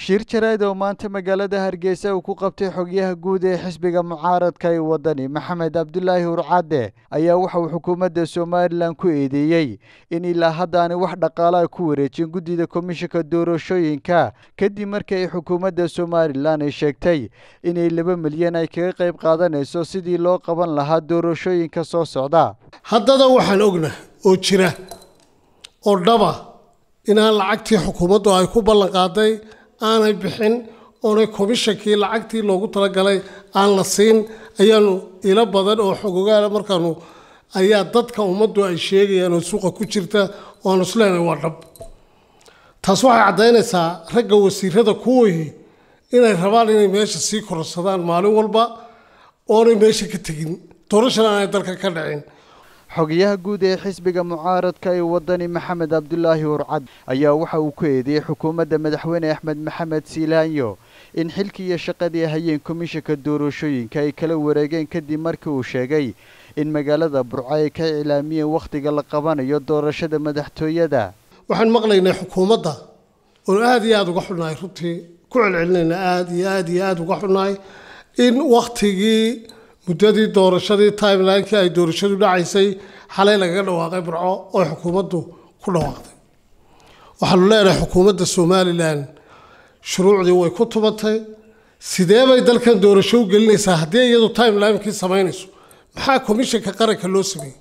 shir jarayd oo maanta magaalada hargeysa uu ku qabtay xogyaha guud ee xisbiga mucaaradka ee wadani maxamed cabdulaahi urcadde ayaa waxa uu xukuumadda somalilan ku eedeeyey in ilaa haddaanay wax dhaqaalaha ku wareejin guddida komishanka doorashooyinka kadib markii ay xukuumadda somalilan ay sheegtay inay laba milyan ay kaga qayb qaadanayso sidii loo qaban lahaa doorashooyinka soo socda haddana waxaan ognah oo jira oo dhaba inaan lacagtii xukuumaddu ay ku ballan qaaday aanay bixin oonay komishankii lacagtii loogu talagalay aan la siin ayaanu ilo badan oo xogogaala markaanu ayaa dadka ummaddu ay sheegayaan oo suuqa ku jirta oo aanu isleenahay waa dhab taas waxay caddaynaysaa ragga wasiirada kuwii inay rabaan inay meesha sii kororsadaan maalin walba oonay meesha ka tegin doorashana aanay dalka ka dhicin xogayaha guud ee xisbiga mucaaradka ee wadani maxamed cabdulaahi urcad ayaa waxa uu ku eedeeyey xukuumadda madaxweyne axmed maxamed siilaanyo in xilkii iyo shaqadii hayeen komishanka doorashooyinka ay kala wareegeen kadib markii uu sheegay in magaalada burco ay ka iclaamiyeen wakhtiga la qabanayo doorashada madaxtooyada waxaan maqlaynay xukuumadda oo aada iyo aada uga xunnahay runtii ku celcelinayna aada iyo aada iyo aada uga xunnahay in wakhtigii muddadii doorashadii timelinekii ay doorashadu dhacaysay xalay lagaga dhawaaqay burco oo xukuumaddu ku dhawaaqday waxaanu leenahay xukuumadda somalilan shuruucdii way ku tubatay sidee bay dalkan doorasho u gelinaysaa haddii iyadu timelinekii samaynayso maxaa komishanka qaranka loo sameeyey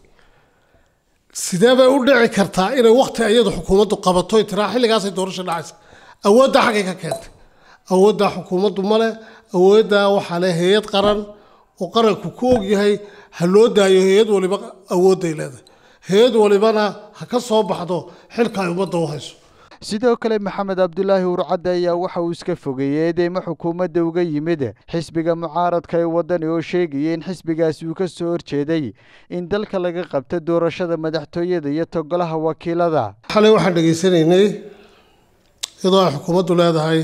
sidee bay u dhici kartaa inay wakhti iyadu xukuumaddu qabato tiraa xilligaasay doorasho dhacaysa awoodda xaggay ka keentay awooddaa xukuumaddu male awooddaa waxaa le hay-ad qaran oo qaranku ku ogyahay ha loo daayo hay-ad waliba awoodday leedahay hay-ad walibana ha ka soo baxdo xilka ay ummadda u hayso sidoo kale maxamed cabdulaahi urcadde ayaa waxa uu iska fogeeyey eedeymo xukuumadda uga yimid xisbiga mucaaradka ee wadani oo sheegaya in xisbigaasi uu ka soo horjeeday in dalka laga qabto doorashada madaxtooyada iyo togolaha wakiilada xalay waxaan dhegaysanaynay iyadoo ay xukuumaddu leedahay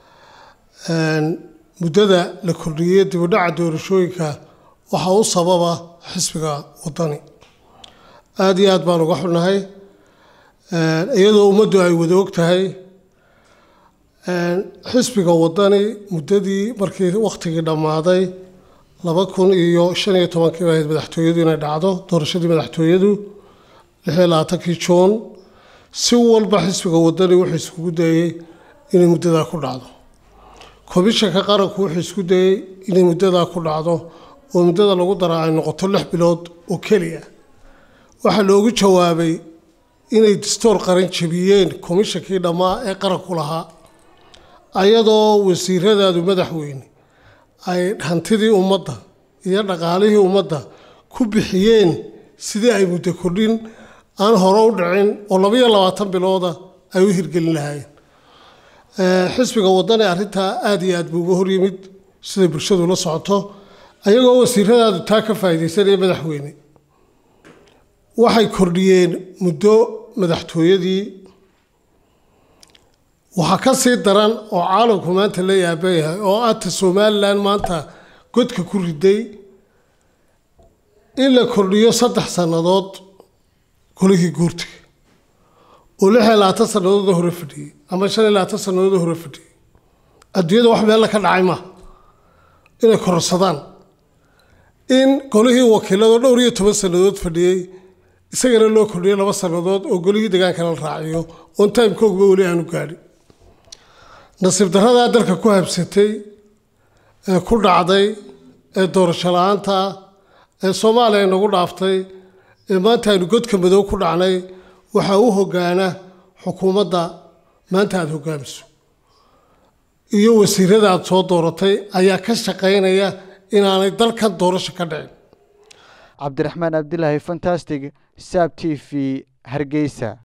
muddada la kordhiyey dibudhaca doorashooyinka waxaa u sababa xisbiga wadani aada iyo aad baan uga xunnahay iyadoo ummaddu ay wada og tahay xisbiga wadani muddadii markii wakhtigii dhammaaday laba kun iyo shan iyo tobankii bay ahayd madaxtooyadu inay dhacdo doorashadii madaxtooyadu lix iyo labaatankii juun si walba xisbiga wadani wuxuu iskugu dayey inay muddadaa ku dhacdo komishanka qaranku wuxuu isku dayey inay muddadaa ku dhacdo oo muddada lagu daraa ay noqoto lix bilood oo keliya waxaa loogu jawaabay inay dastoor qaran jebiyeen komishankii dhammaa ee qaranku lahaa ayadoo wasiiradaadu madaxweyne ay hantidii ummadda iyo dhaqaalihii ummadda ku bixiyeen sidii ay muddo kordhin aan hore u dhicin oo labaiyo labaatan bilooda ay u hirgelin lahaayeen xisbiga wadani arrintaa aada iyo aad buu uga horyimid siday bulshadu la socoto ayagoo wasiiradaadu taa ka faa'iidaysanaya madaxweyne waxay kordhiyeen muddo madaxtooyadii waxaa ka sii daran oo caalamku maanta la yaaban yahay oo aadta somalilan maanta godka ku riday in la kordhiyo saddex sannadood golihii guurtiga oo lix iyo labaatan sannadood hore fadhiyey ama shan iyo labaatan sannadood hore fadhiyey adduunyada wax meella ka dhacay maaha inay kororsadaan in golihii wakiilado dhowr iyo toban sannadood fadhiyey isagana loo kordhiyay laba sannadood oo golihii degaankana la raaciyo oon timekogba weli aanu gaadhin nasiib daradaa dalka ku habsatay ee ku dhacday ee doorasho la-aanta ee soomaaliya nagu dhaaftay ee maanta aynu godka madow ku dhacnay waxaa u hogaana xukuumadda maanta aada hogaamiso iyo wasiirada aada soo dooratay ayaa ka shaqaynaya inaanay dalkan doorasho ka dhicin cabdiraxmaan cabdilaahi fantastic saab t v hargeysa